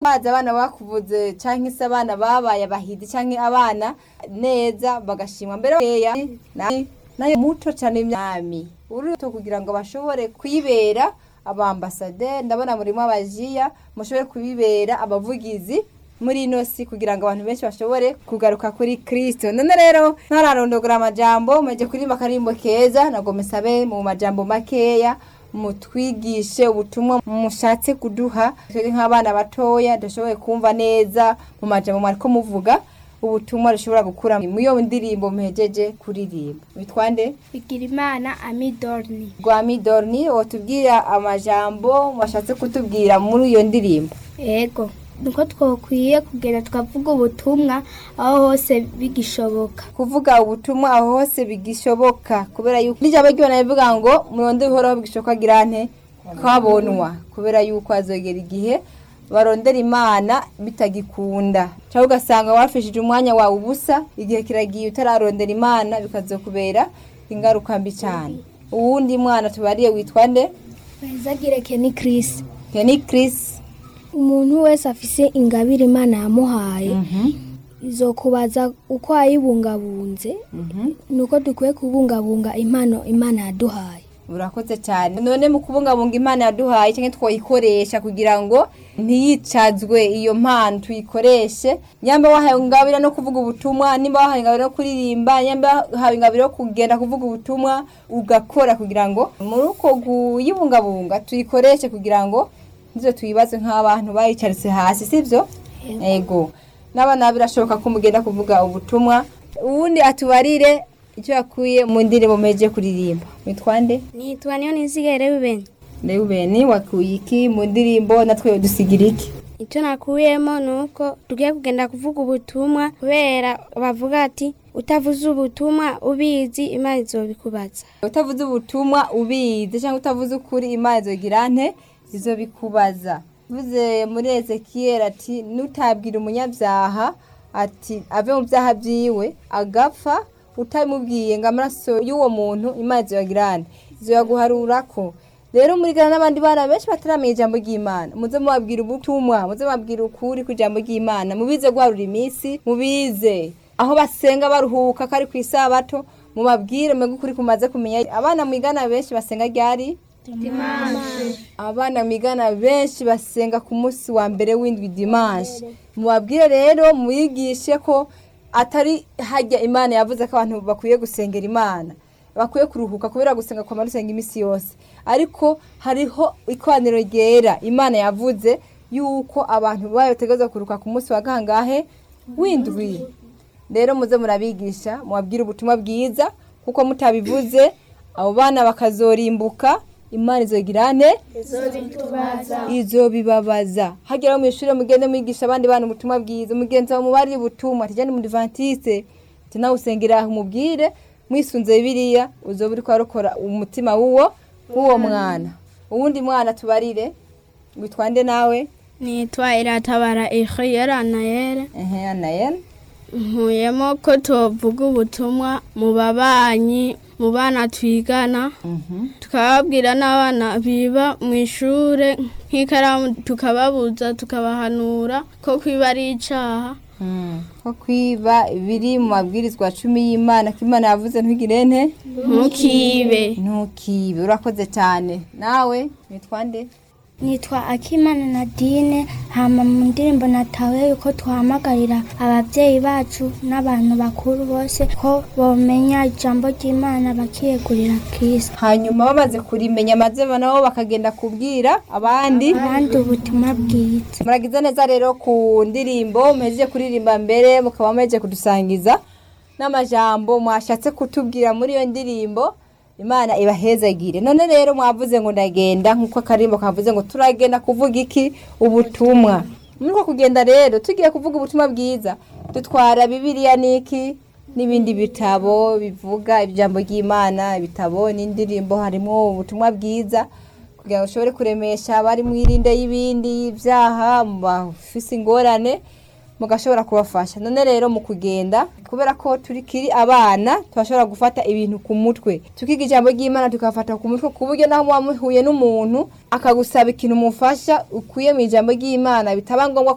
baza abana bakuvuze canke se abana babaye abahizi canke abana neza bagashimwa mbere ya nayo muto cane imyami uruto kugira ngo bashobore kwibera abambasaderi ndabona murimo abajiya mushobore kubibera abavugizi muri ino si kugira ngo abantu benshi bashobore kugaruka kuri kristo none rero ntararondogora amajambo muje kuririmba akarimbo keza nabwo musabe mu majambo makeya mutwigishe ubutumwa mushatse kuduha twebwe nk'abana batoya dushoboye kumva neza mu majambo mwariko muvuga ubutumwa rushobora gukura mu iyo ndirimbo muhejeje kuririmba bitwande bigira imana amidorni rwa midorni wotubwira amajambo mwashatse kutubwira muri iyo ndirimbo ego nuko twokwiye kugenda tukavuga ubutumwa aho hose bigishoboka kuvuga ubutumwa aho hose bigishoboka kubera yuko n'ijambo ry'Imana rivuga ngo muronde bihoraho bigishoboka girante kabonwa kubera yuko azogera igihe barondera imana bitagikunda cyangwa ugasanga wafishije umwanya wawe ubusa igihe kiragiye utararondera imana bikazokubera ingaruka mbi cyane uwundi mwana tubariye witwa nde wezagire keni kirisi Kenny Chris umuntu wese afise ingabire imana yamuhaye izokubaza uko ayibungabunze nuko dukwiye kubungabunga impano imana yaduhaye urakoze cyane none mu kubungabunga imana yaduhaye cyangwa twayikoresha kugira ngo ntiyicazwe iyo mpano tuyikoreshe nyamba wahawe ingabire no kuvuga ubutumwa nimba wahawe ingabire no kuririmba nyamba wahawe ingabire yo kugenda kuvuga ubutumwa ugakora kugira ngo muri uko kuyibungabunga tuyikoreshe kugira ngo ntizo tuyibaze nk'abantu bayicaritse hasi sibyo ego n'abana birashoboka ko mugenda kuvuga ubutumwa uwundi atubarire icyo yakuye mu ndirimbo muheje kuririmba witwa nde nitwa niyo nizigere bibeni Reuben wakuye iki mu ndirimbo natwe dusigira iki icyo nakuyemo ni uko tugiye kugenda kuvuga ubutumwa kubera bavuga ati utavuze ubutumwa ubizi imana izobikubaza utavuze ubutumwa ubizi cyangwa utavuze ukuri imana izogira nte izobikubaza vuze muri ezekiyeli ati nutabwira umunyabyaha ati ave mu byaha byiwe agapfa utabimubwiye ngo amaraso y'uwo muntu imana izoyagira nte izoyaguharura ko rero murigana n'abandi bana benshi bataramenya ijambo ry'imana muze mubabwira ubutumwa muze mubabwira ukuri ku ijambo ry'imana mubize guharura iminsi mubize aho basenga baruhuka kari ku isabato mubabwire mwebwe ukuri kumaze kumenya abana mwigana benshi basenga ryari abana mwigana benshi basenga ku munsi wa mbere w'indwi dimanche mubabwire rero muyigishe ko atari hajya imana yavuze ko abantu bakwiye gusengera imana bakwiye kuruhuka kubera gusenga kwa rusenga iminsi yose ariko hariho ikoraniro ryera imana yavuze yuko abantu bayo bategereza kuruhuka ku munsi wa gangahe w'indwi rero muze murabigisha mubabwire ubutumwa bwiza kuko mutabivuze abo bana bakazorimbuka imana izogira nte izobibabaza hagera mu ishuri mugende mwigisha abandi bana ubutumwa bwiza umugenzi wawe mubari ubutumwa tujyane mu divantiste nawe usengera umubwire mwisunze bibiliya uzoba uri kuharokora umutima w'uwo w'uwo mwana uwundi mwana tubarire witwande nawe nitwa iratabara ihiyera nayere ehe anayeli nkuyemo ko tuvuga ubutumwa mu babanyi mu bana twigana tukababwira n'abana biba mu ishuri nk'ikaramu tukababuza tukabahanura ko kwiba ari icyaha ko kwiba biri mu mabwirizwa cumi y'imana ko imana yavuze ntugire nte ntukibe ntukibe urakoze cyane nawe witwande nitwa akimana nadine hama mu ndirimbo natawe yuko tuhamagarira ababyeyi bacu n'abantu bakuru bose ko bomenya ijambo ry'imana bakiyegurira kristo hanyuma bamaze kurimenya maze nabo bakagenda kubwira abandi abandi ubutumwa bwiza muragize neza rero ku ndirimbo muhejeje kuririmba mbere mukaba muhejeje kudusangiza n'amajambo mwashatse kutubwira muri iyo ndirimbo imana ibahezagire none rero mwavuze ngo ndagenda nk'uko akarimbo kavuze ngo turagenda kuvuga iki ubutumwa muri uko kugenda rero tugiye kuvuga ubutumwa bwiza dutwara bibiliya n'iki n'ibindi bitabo bivuga ijambo ry'imana ibitabo n'indirimbo harimo ubutumwa bwiza kugira ngo ushobore kuremesha abari mu irinde y'ibindi byaha mu bafise ingorane mugashobora kubafasha none rero mu kugenda kubera ko turi kiri abana turashobora gufata ibintu ku mutwe tukiga ijambo ry'imana tukafata ku mutwe ku buryo naho muba muhuye n'umuntu akagusaba ikintu umufasha ukuye mu ijambo ry'imana bitaba ngombwa